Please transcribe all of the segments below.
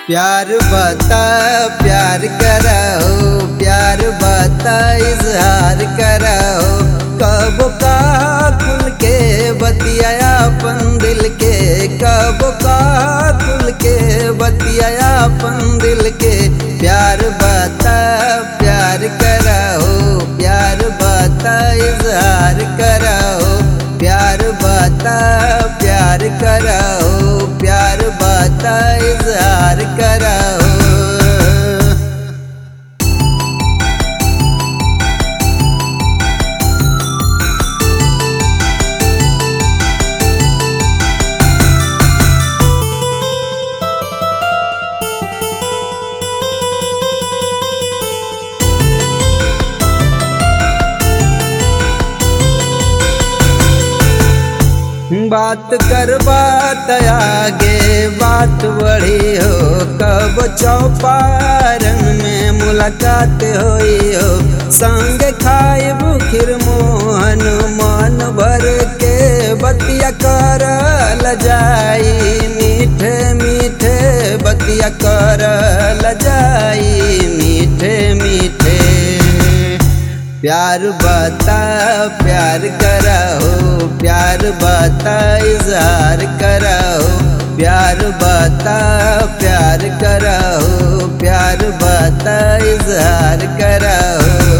प्यार बता प्यार करो प्यार बता इजहार करो कब का खुल के बतियाया अपन दिल के कब का खुल के बतियाया अपन दिल के प्यार बता प्यार करो प्यार बता इजहार करो प्यार बता प्यार करो प्यार बता इजहार करो बात कर बात आगे बात बढ़ी हो कब चौपारण में मुलाकात होई हो संग खाए बुखिर मोहन मन भर के बतिया कर जाई मीठे मीठे बतिया कर जाई मीठे मीठे प्यार बता प्यार कराओ प्यार बता इजहार कराओ प्यार बता प्यार कराओ प्यार बता इजहार कराओ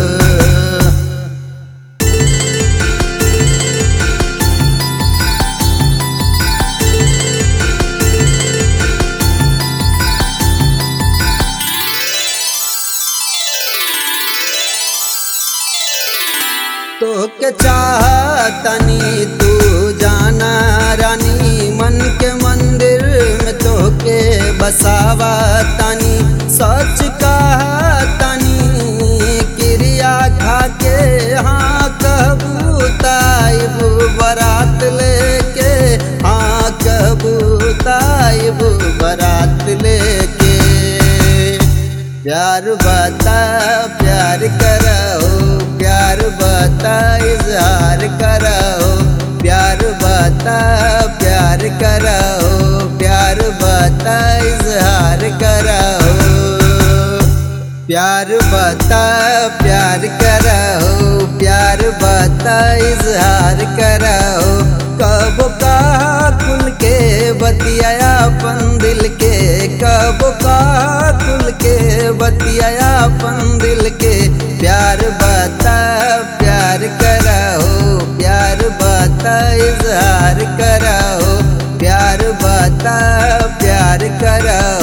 तो के चाहतनी तू जाना रानी मन के मंदिर में तो के बसावा तनी सच कहतनी क्रिया खा के हाँ कबूताइब बरात लेके हाँ कबूताइब बरात लेके प्यार बता प्यार करो प्यार बता इजहार करो प्यार बता प्यार करो प्यार बता इजहार करो प्यार बता प्यार करो प्यार बता इजहार करो कब का खुल के बतियाया अपन दिल के कब का खुल के बतियाया अपन दिल के प्यार बता प्यार करो प्यार बता इजहार करो प्यार बता प्यार करो